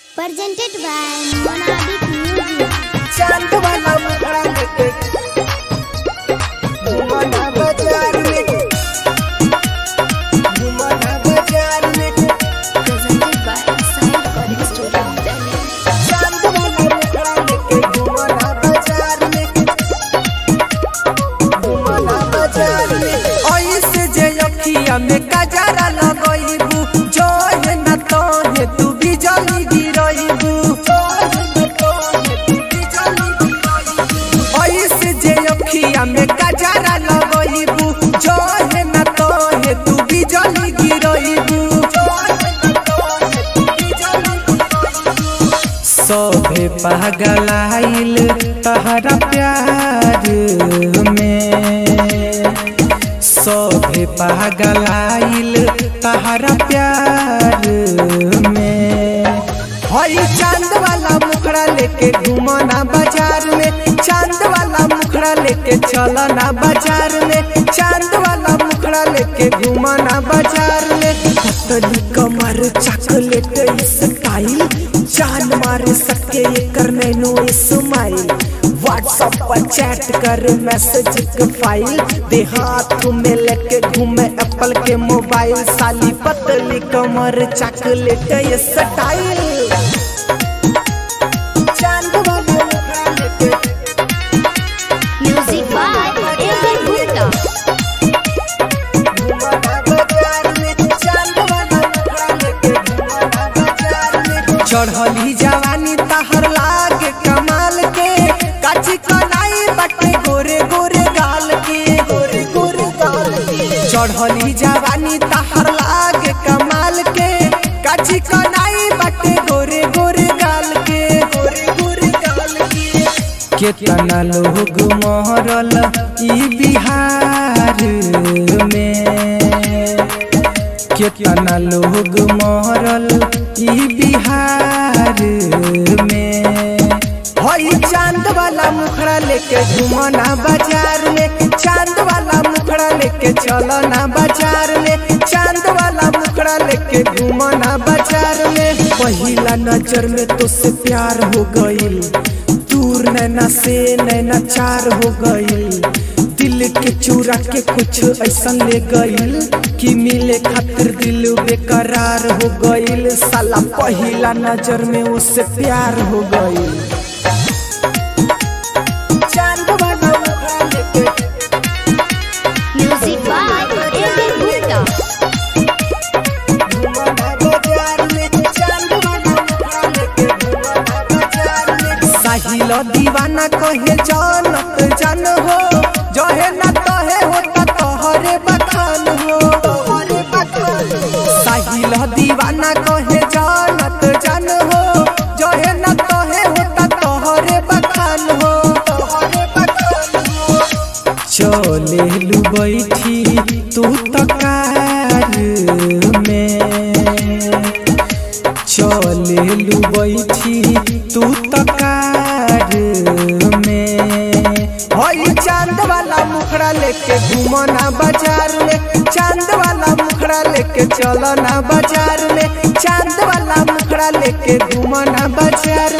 presented by Monadic Music. चांद वाला मुखड़ा लेके घुमाना बाजार में घुमाना बाजार में Presented by Sai Recording Studio, Delhi. चांद वाला मुखड़ा लेके घुमाना बाजार में घुमाना बाजार में ऐसे जे अखिया में कजरा लगइबू जो है न तो है तू भी जली गिरइबू ऐसे जे अखिया में कजरा लगइबू जो है न तो है तू भी जली गिरइबू सभे पागलाइल तहरा प्यार में सभे पागलाइल तहरा प्यार में हई चांद वाला मुखड़ा लेके घुमना बाजार में चांद वाला मुखड़ा लेके चलना बाजार में चांद वाला मुखड़ा लेके घुमना बाजार में पतली कमर चॉकलेट स्टाइल जान मार सके एकर नैनो स्माइल व्हाट्सएप पर चैट कर मैसेज के फाइल दे हाथ में लेके घूमे एप्पल के मोबाइल साली पतली कमर चॉकलेट ये स्टाइल चांद वाला मुखड़ा लेके Music by A.B. Gupta. चढ़ली जवानी तहर लागे कमाल के काची कलाई बटे गोरे गोरे गाल के गोरे गोरे गाल के चढ़ली जवानी तहर लागे कमाल के काची कलाई बटे गोरे गोरे गाल के गोरे गोरे गाल के केतना लोग मरल ई बिहार में केतना लोग मरल ई बिहार में हई चांद वाला मुखड़ा लेके घुमना बाजार में चांद वाला मुखड़ा लेके चलना बाजार में चांद वाला मुखड़ा लेके घुमना बाजार में पहिला नजर में तो से प्यार हो गईल दूर नैना से नैना चार हो गईल दिल के चूरा के कुछ ऐसा ले गईल कि मिले खातिर दिल बेकरार हो गईल साला पहिला नजर में उससे प्यार हो गईल चांद वाला मुखड़ा लेके Music by A.B. Gupta. साहिल दीवाना कहे जानत जान हो जहे न तहे होता तोहरे बखान हो साहिल दीवाना कहे जानत जान हो जहे न तहे होता तोहरे बखान हो चले लू बैठी तू तकार में चले लू बैठी तू तकार में हई चांद वाला मुखड़ा लेके घूमना बाजार में चांद वाला मुखड़ा लेके चलना बाजार में चांद वाला मुखड़ा लेके घूमना बाजार